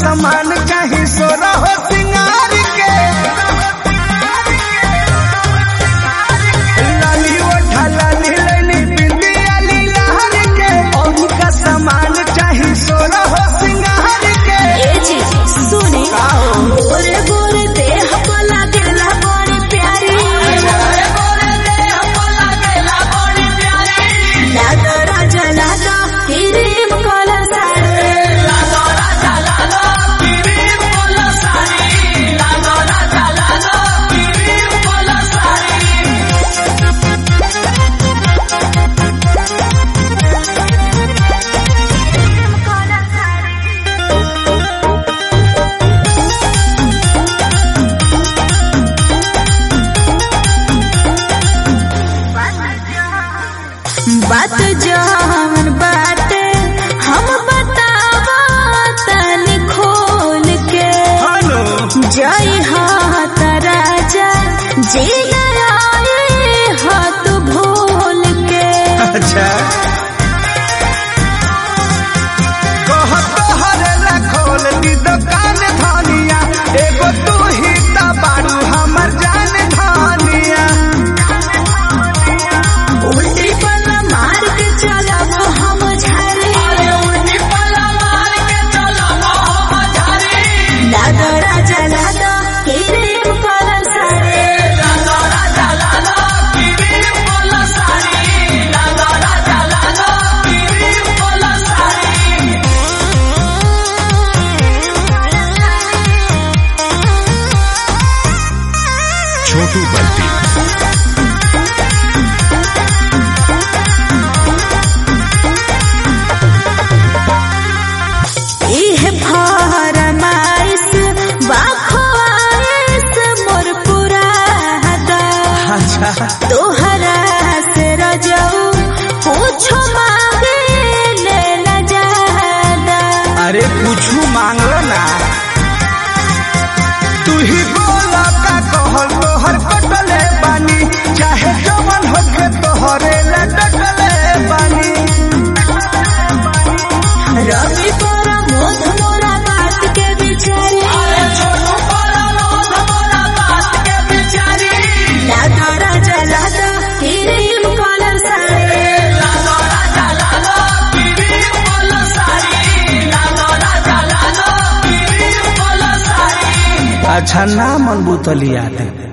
सामान चाही सोना हो सिंगार के लाली ओठा लाली लैली बिंदिया लीलार के और का सामान चाही सोना हो सिंगार के ए जी सुने गोरे गोरे देह को लागेला बड़ी प्यारी लागा राजा लागा क्रीम कलर साड़ी बात जवन बाटे हम बतावा तनी खोल के हेलो जय हाथ राजा जी आए हाथ भूल के अच्छा कहत हरेला खोल दी दुकान धनिया एगो तू ही त बारू हमर जान धनिया उल्टी पल्ला मार के चलब हम झरे लागा राजा लागा क्रीम कलर साड़ी छोटू बल्टी इह फरमाइश बाखवाइश मोर पुरादा अच्छा तोहरा से रजऊ पूछो मांगे ले न जादा अरे कुछू मांगलो ना तू ही बोला का कहल तोहर कटले बानी चाहे जवन होके तोहरे ला डटले बानी रवि पर मोध मोरा बात के बिचारे लागा राजा लागा क्रीम कलर साड़ी अच्छा ना मन बुतलिया दे